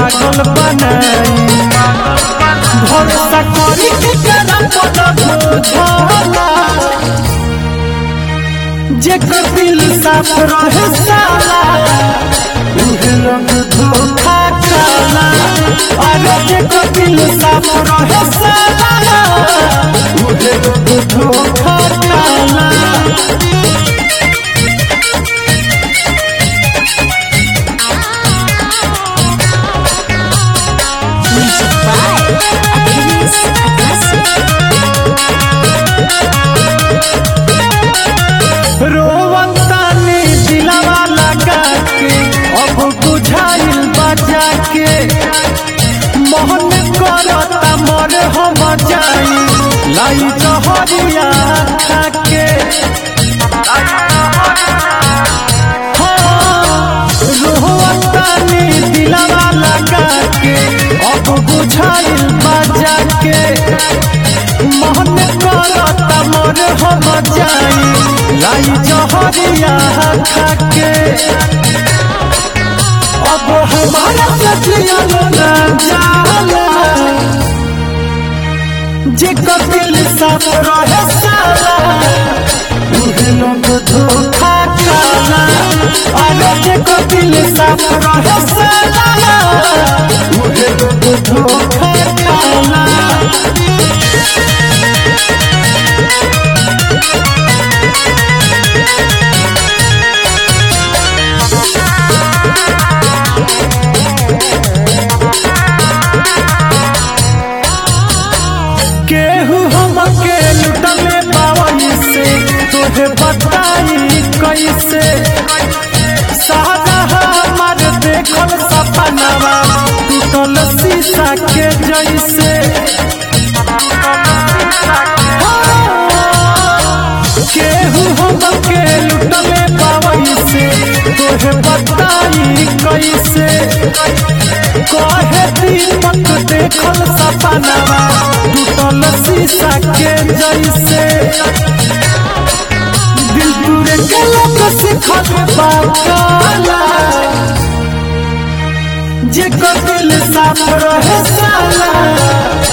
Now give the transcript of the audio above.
पागल बनाई भरोसा करी के करा पद बुझला जेकर दिल साफ रहे साला उहे लोग धोखा खाला अरे जेकर दिल साफ रहे साला उहे लोग धोखा खाला Music by Adonis Agassi. रोवतानी दिलवा लगा के अब बुझाइल बजा के मोहन करता मर हम जाई लाई जहरिया खाके हाँ, रोवतानी दिलवा लगा के अब बुझाइल बजा के मोहन करता मर हम जाई लाई जहरिया खाके अब हमारा सचिया ना जाला जे दिल साफ रहे साला उहे लोग धोखा खाला अरे जे दिल साफ रहे साला उहे लोग धोखा खाला केहू हमके लुटले पावई से तोहे बताई कैसे सारा हमार देखल सपनावा टूटल शीशा के जैसे केहू हमके लुटले पावई से तोहे बताई कैसे कहे दीपक देखल सपनावा टूटल शीशा के जैसे दिल टूरे के लोग सिखल बाकाला जे दिल साफ रहे साला